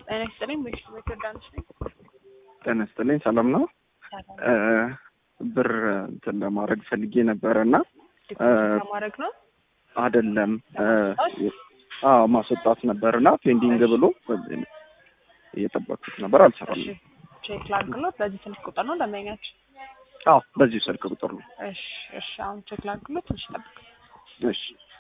ጤና ይስጥልኝ። ቤት ዮርዳኖስ ነኝ። ጤና ይስጥልኝ። ሰላም ነው። ሰላም። ብር እንትን ለማድረግ ፈልጌ ነበረ እና ዲፖዚት ለማድረግ ነው። አይደለም አዎ ማስወጣት ነበር እና ፔንዲንግ ብሎ እየጠበቅኩት ነበር፣ አልሰራም። እሺ ቼክ ላድርግሎት። በዚህ ስልክ ቁጥር ነው ደንበኛች? አዎ በዚሁ ስልክ ቁጥር ነው። እሺ እሺ። አሁን ቼክ ላድርግሎት። ትንሽ ጠብቅ። እሺ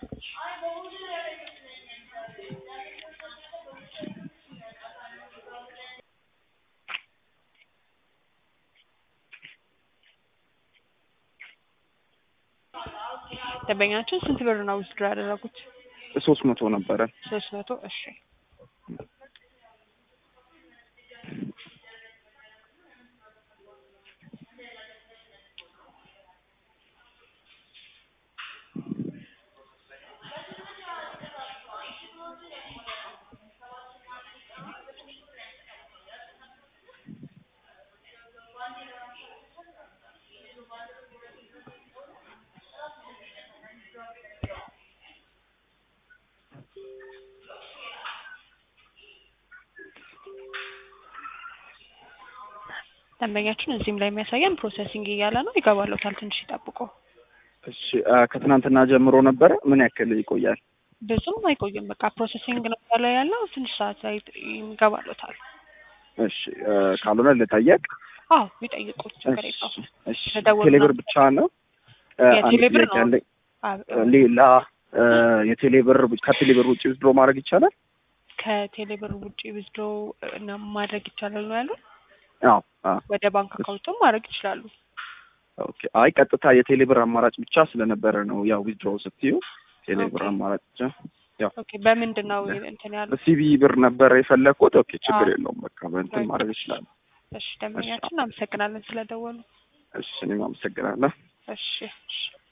ደንበኛችን ስንት ብር ነው ዊዝድሮ ያደረጉት? ሶስት መቶ ነበረ። ሶስት መቶ እሺ። ደንበኛችን እዚህም ላይ የሚያሳየን ፕሮሰሲንግ እያለ ነው። ይገባለታል። ትንሽ ይጠብቁ። እሺ ከትናንትና ጀምሮ ነበረ። ምን ያክል ይቆያል? ብዙም አይቆይም። በቃ ፕሮሰሲንግ ነው ያለ ያለው ትንሽ ሰዓት ላይ ይገባለታል። እሺ ካልሆነ ልጠየቅ። አዎ ይጠይቁ፣ ችግር የለውም። እሺ ተደውሎ ቴሌብር ነው። ብቻ ነው? አንድ የቴሌብር ጥያቄ ነው። አለኝ። አዎ፣ ሌላ የቴሌብር ከቴሌብር ውጭ ውስድሮ ማድረግ ይቻላል? ከቴሌብር ውጭ ዊዝድሮ ማድረግ ይቻላል ነው ያሉት። አዎ አዎ ወደ ባንክ አካውንቱም ማድረግ ይችላሉ። ኦኬ። አይ ቀጥታ የቴሌብር አማራጭ ብቻ ስለነበረ ነው ያው ዊዝድሮ ስትዩ ቴሌብር ኦኬ። አማራጭ ብቻ ያው ኦኬ። በምንድን ነው እንትን ያሉት? በሲቢ ብር ነበረ የፈለግኩት። ኦኬ ችግር አዎ። የለውም በቃ በእንትን ኦኬ። ማድረግ ይችላል። እሺ፣ ደንበኛችን አመሰግናለን ስለደወሉ። እሺ እኔም አመሰግናለሁ። እሺ እሺ።